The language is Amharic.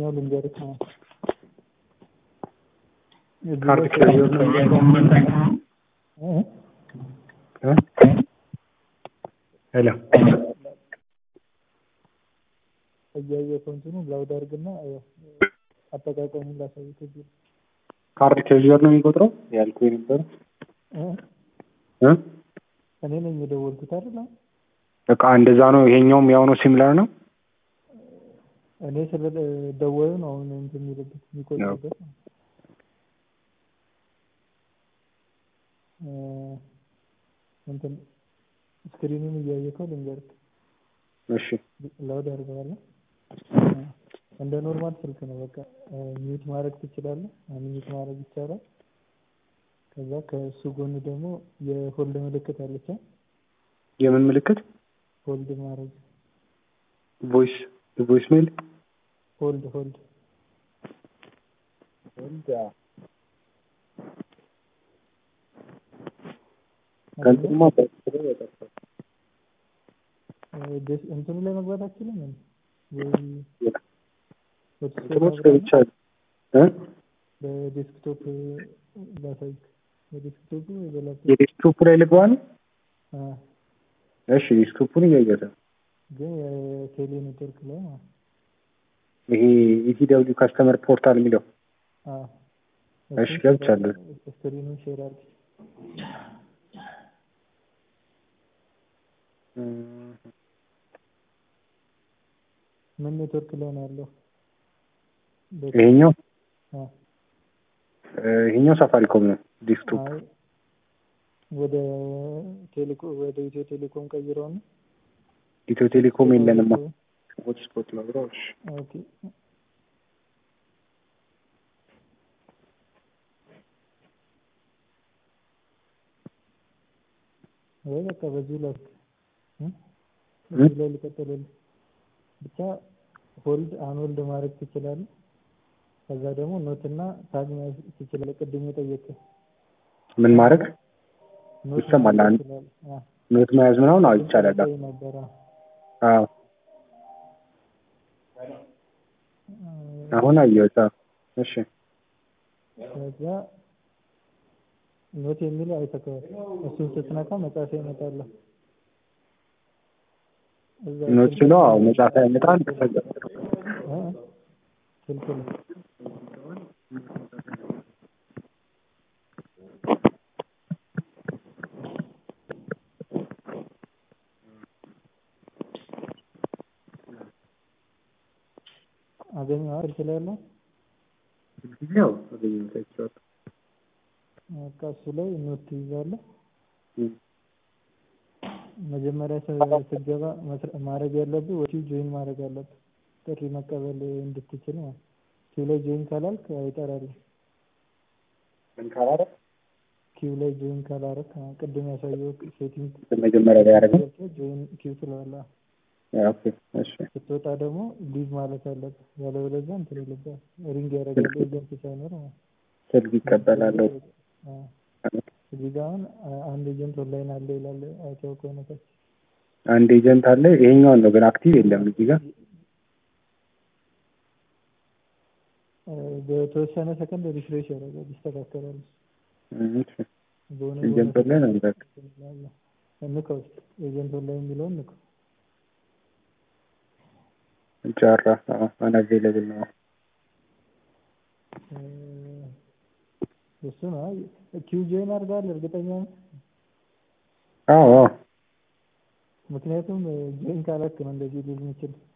ይሄኛው ልንገርህ ነው ካርድ ክሬዲት ነው እ? እ? ሄሎ እያየኸው እንትኑ ላውድ አድርግና ያው አጠቃቀሙን ላሳይህ እዚህ ካርድ ክሬዲት ነው የሚቆጥረው ያልኩህ የነበረው እ? እ? እኔ ነኝ የደወልኩት አይደል አሁን? በቃ እንደዛ ነው። ይሄኛውም ያው ነው ሲሚላር ነው። እኔ ስለ ደወሉ ነው አሁን እንትን የሚልበት የሚቆጥርበት ነው። እ፣ እንትን ስክሪኑን እያየከው ልንገርህ እሺ ላውድ አድርገዋለሁ። እንደ ኖርማል ስልክ ነው። በቃ ሚዩት ማድረግ ትችላለህ። ሚዩት ማድረግ ይቻላል። ከዛ ከእሱ ጎን ደግሞ የሆልድ ምልክት አለች። አ? የምን ምልክት? ሆልድ ማድረግ ቮይስ ቮይስ ሜል ሆልድ ሆልድ ከእንትኑማ እ፣ ዴስ- እንትኑ ላይ መግባት አችልም ወይ እንትኖች ገብቻለሁ እ በዴስክቶፕ ላሳይክ በዴስክቶፕ ወይ በላፕቶፕ የዴስክቶፑ ላይ ልግባ ነው። አ፣ እሺ ዴስክቶፑን እያየሁት ነው። ግን የቴሌ ኔትወርክ ላይ ማለት ነው። ይሄ ኢቲደብሊው ካስተመር ፖርታል የሚለው አ፣ እሺ ገብቻለሁ። ስክሪኑን ሼር አድርግ። እም፣ ምን ኔትወርክ ላይ ነው ያለው? ይሄኛው አ፣ እ፣ ይሄኛው ሳፋሪኮም ነው ዴስክቶፕ። አይ ወደ ቴሌኮ ወደ ኢትዮ ቴሌኮም ቀይረው ነው። ኢትዮ ቴሌኮም የለንማ ሆትስፖት ነው ብለው። እሺ ኦኬ ወይ በቃ በዚሁ ላይ እ? በዚሁ ላይ ልቀጥልልህ። ብቻ ሆልድ አንሆልድ ማድረግ ትችላለህ። ከዛ ደግሞ ኖትና ታግ መያዝ ትችላለህ። ቅድም የጠየቅህ ምን ማድረግ ኖት ይሰማል? መያዝ አንድ ትችላለህ። አ፣ ኖት መያዝ ምናምን አዎ ይቻላል። ላይ ነበረ አዎ አሁን አየሁት። አዎ እሺ ከዛ ኖት የሚለው አይተከዋል። እሱን ስትነካ መጻፊያ ይመጣል። እዛ ኖት ስልክ ስለው አዎ ላይ- መጻፍ ያመጣል። ከዛ እ? ስልክ ላይ አገኘኸው ስልክ ላይ ያለው ያው አገኘሁት አይቼዋለሁ። በቃ እሱ ላይ ኖት ትይዛለህ። እም፣ መጀመሪያ ስ- ስትገባ መስረ- ማድረግ ያለብህ ወዲሁ ጆይን ማድረግ አለብህ። ጥሪ መቀበል እንድትችል ማለት ነው። ኪው ላይ ጆይን ካላልክ አይጠራልህ። ምን ካላደረግ ኪው ላይ ጆይን ካላረክ አሁን ቅድም ያሳየው ሴቲንግ መጀመሪያ ላይ ያደረገው ጆይን ኪው ትለዋለህ። ኦኬ እሺ ስትወጣ ደግሞ ሊቭ ማለት አለብህ። ያለበለዚያ እንትን ይልብሃል። ሪንግ ያደርጋል ኤጀንት ሳይኖር ማለት ነው። ስልክ ይቀበላለሁ። አዎ። እዚህ ጋር አሁን አ- አንድ ኤጀንት ኦንላይን አለ ይላል። አይተኸው ከሆነ ታች አንድ ኤጀንት አለ። ይሄኛውን ነው ግን አክቲቭ የለም እዚህ ጋር እ፣ በተወሰነ ሰከንድ ሪፍሬሽ ያደርጋል፣ ይስተካከላል። እም፣ እሺ በሆነ ኤጀንት በሆነ ላይ ነው በቃ ንካው እስኪ ኤጀንት ኦንላይን የሚለውን ንካው። ጃራ አናቬለብል ነው። እ፣ እሱ ነው አይ፣ ኪው ጆይን አድርገሃል እርግጠኛ ነህ? አዎ አዎ ምክንያቱም ጆይን ካላክ ነው እንደዚህ ሊል የሚችል